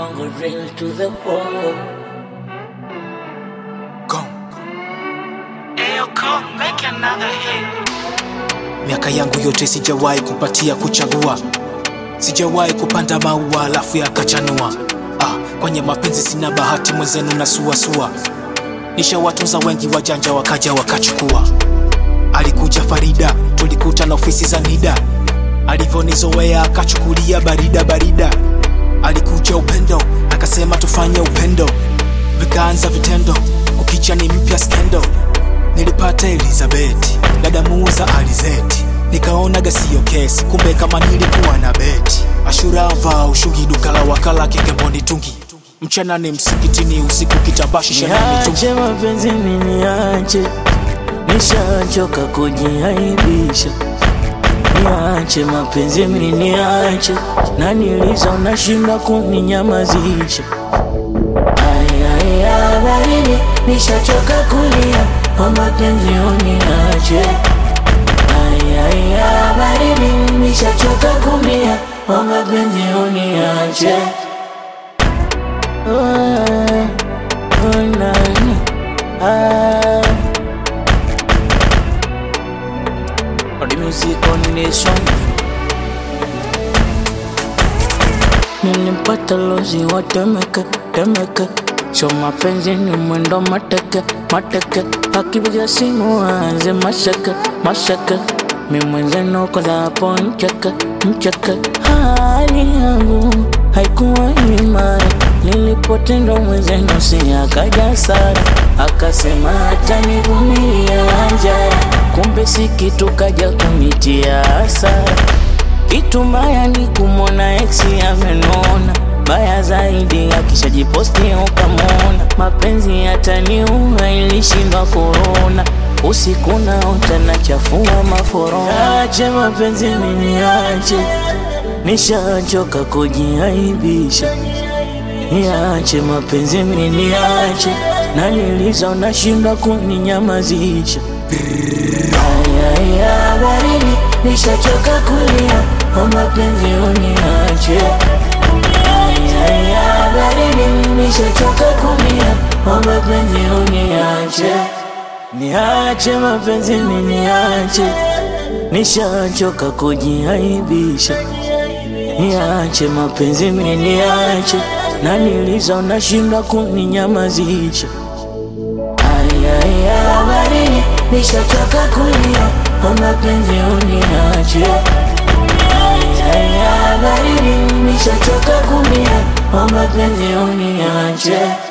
Bongo drill to the bone. Ayo, come make another hit. Miaka yangu yote sijawahi kupatia kuchagua, sijawahi kupanda maua alafu yakachanua. Ah, kwenye mapenzi sina bahati, mwenzenu na suasua. Nishawatunza wengi wajanja, wakaja wakachukua. Alikuja Farida, tulikuta na ofisi za NIDA, alivyonizoea akachukulia barida barida. Alikuja Upendo, akasema tufanye upendo, vikaanza vitendo, kukicha ni mpya skendo. Nilipata Elizabeth, dada muuza alizeti, nikaonaga siyo kesi, kumbe kama nilikuwa na beti. Ashura vaa ushungi, duka la wakala Kigamboni Tungi, mchana ni msikitini, usiku kitabashisha na mitungi. Niache mapenzi miniache, nishachoka kujiaibisha. Niache mapenzi miniache, na niliza unashinda kuninyamazisha. Ayaya baridi, nishachoka kulia, kwa mapenzi uniache. Ayaya baridi, nishachoka kulia, kwa mapenzi uniache. Oh, oh, nani, ah. The music on this one. Nilimpata lozi wa Temeke, Temeke So mapenzi ni mwendo mateke, mateke Akipiga simu aanze mashaka, mashaka Mi mwenzenu kola hapo mcheke, mcheke Hali yangu haikuwa imara Nilipotendwa mwenzenu si akaja sara Akasema atanivumilia njara Kumbe si kitu kaja kunitia hasara kitu mbaya ni kumwona ex amenona, baya zaidi akishajiposti ukamwona. Mapenzi yataniua, ilishindwa korona, usiku naota nachafua maforona. Ache mapenzi miniache, nishachoka kujiaibisha. Niache mapenzi miniache, na niliza unashindwa kuninyamazisha. Ayaya baridi, nishachoka kulia, kwa mapenzi uniache. Ayaya baridi, nishachoka kulia, kwa mapenzi uniache. Niache mapenzi miniache, nishachoka kujiaibisha. Niache mapenzi miniache, na niliza unashindwa kuninyamazisha. Ayaya baridi, nishachoka kulia, kwa mapenzi uniache. Ayaya baridi, nishachoka kulia, kwa mapenzi uniache.